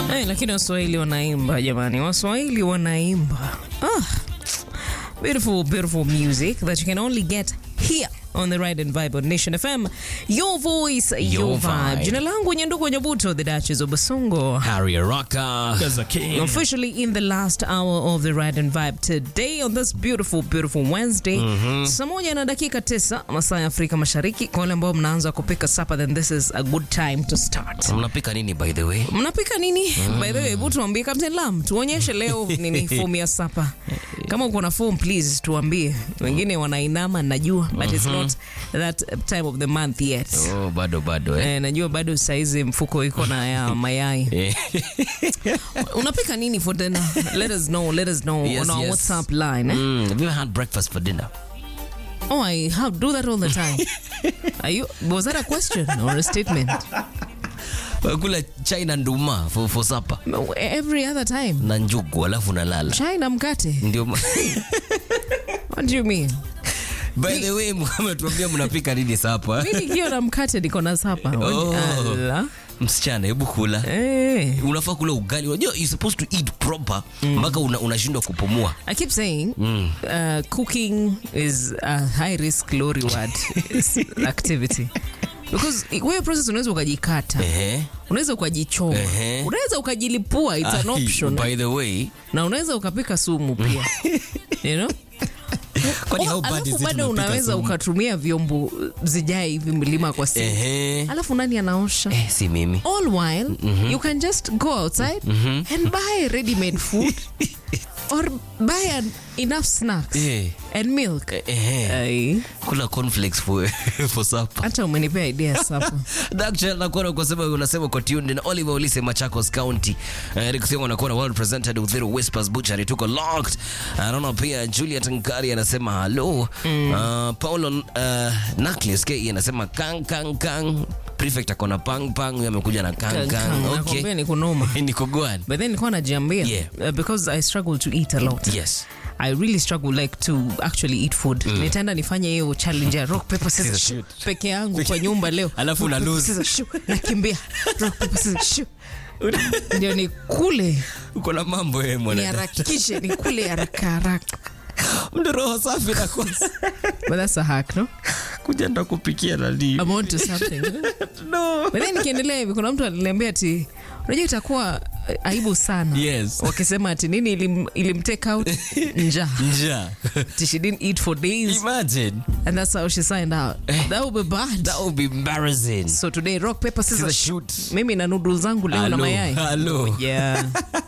Hey, lakini waswahili wanaimba jamani, waswahili wanaimba. Ah, beautiful, beautiful music that you can only get here on the Ride and Vibe on Nation FM. Your voice, your, Your vibe. vibe. Jina langu Nyandugu Nyabuto, the Duchess of Basongo. Harry Rocker. Officially in the last hour of the Ride and Vibe today on this beautiful, beautiful Wednesday. Saa moja na dakika tisa masaa ya Afrika Mashariki. Kwa wale ambao mnaanza kupika supper, then this is a good time to start. Mnapika nini by the way? mnapika nini by the way hebu tuambie captain lam tuonyeshe leo nini fomu ya sapa kama uko na form please tuambie wengine wanainama najua but it's not that time of the month yet Oh, bado bado eh. Eh, najua bado saizi mfuko iko na ya mayai Eh. unapika nini for dinner let us know let us know Yes, on our yes. whatsapp line eh? Mm, have you ever had breakfast for dinner? oh i have do that all the time Are you, was that a question or a statement Kula chai na nduma for, for supper every other time na njugu alafu nalala. chai na mkate Ndio ma- what do you mean By the way, mmetuambia mnapika nini sapa? mi nikiwa na mkate niko na sapa Oh. Ala. Msichana, hebu kula. Eh. Unafaa kula ugali. Unajua you supposed to eat proper mpaka una- unashindwa kupumua. I keep saying uh, cooking is a high risk low reward activity because wewe process unaweza ukajikata Ehe. unaweza ukajichoma Ehe. unaweza ukajilipua it's an Ai, option By the way, na unaweza ukapika sumu pia you know kwani Oh, how bad is alafu it bado unapika unaweza sumu? ukatumia vyombo zijae hivi mlima kwa siku Ehe. alafu nani anaosha Eh, si mimi. all while you can just go outside and buy ready made food or buy an, enough snacks Eh. and milk Ehe. Ai, Kula cornflakes for for supper. hata umenipea idea sasa Daktari nakuona kwa sababu unasema uko tuned na Oliver Olise Machakos County. Uh, Eric Simo anakuwa well represented with Zero Whispers Butchery tuko locked. Anaona pia Juliet Nkari anasema hello. Uh, Paulo uh, Naklis K anasema kang kang kang. Prefect akona pang pang, huyo amekuja na kang kang. nakwambia Okay. ni kunoma Ni kugwan. but then nilikuwa najiambia Yeah. uh, because i struggle to eat a lot Yes. I really struggle like to actually eat food. Nitaenda nifanye hiyo challenge ya rock paper scissors Scissors, shoot peke yangu kwa nyumba leo. Alafu una Rock, paper, lose. scissors, shoot. Nakimbia. Rock paper scissors shoot. Ndio nikule Uko na mambo wewe mwana. niharakishe nikule haraka haraka. Mdo roho safi na kwanza. But that's a hack, no? Kuja ndo kupikia nani. I'm on to something. No. But then nikiendelea hivi kuna mtu aliniambia ati unajua itakuwa eh, aibu sana Yes. wakisema ati nini ilim, ilimtake out njaa Njaa. Ati she didn't eat for days Imagine. and that's how she signed out that would be bad That would be embarrassing. so today rock paper scissors Scissors, shoot. mimi na noodles zangu leo na Hello, mayai hello. yeah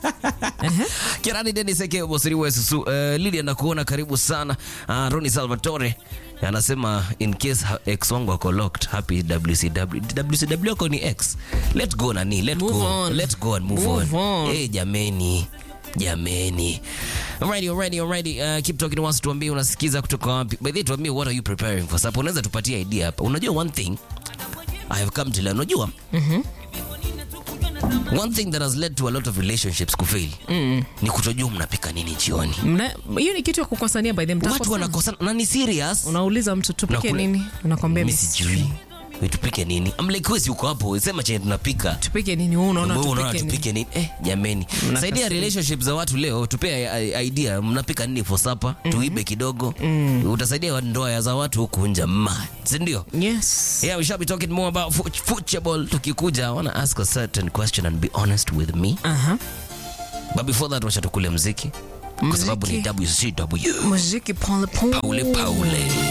Kirani Dennis Eke Bosiri wa Susu. Uh, Lydia nakuona karibu sana. Uh, Ronnie Salvatore anasema in case ha- ex wangu ako locked happy WCW. WCW ako ni ex. Let go nani, let Move go. on. Let go and move, Move on. on. Eh, jameni. Jameni. Alrighty, alrighty, alrighty. Uh, keep talking to us tuambie unasikiza kutoka wapi. By the way, tuambie what are you preparing for supper. Unaweza tupatie idea hapa. Unajua one thing I have come to learn. Unajua? One thing that has led to a lot of relationships kufail ni kutojua mnapika nini jioni. Mna- hiyo ni kitu ya kukosania by the Watu mtakosana. wanakosana na ni serious. unauliza mtu tupike Unakula- nini unakwambia Mimi "Mimi sijui. Wewe tupike nini? I'm like wewe si uko hapo, sema chenye tunapika. tupike nini wewe unaona Wewe unaona tupike nini tupike nini? Eh, jameni. Saidia relationships za watu leo, tupe i- idea mnapika nini for supper, tuibe kidogo. Utasaidia ndoa za watu huku nje mad. Si ndio? yes Yeah, we shall be talking more about fo- football. Tukikuja, I want to ask a certain question and be honest with me. aha But before that, wacha tukule mziki. Kwa sababu ni Mziki. WCW. muziki pole pole Paule Paule.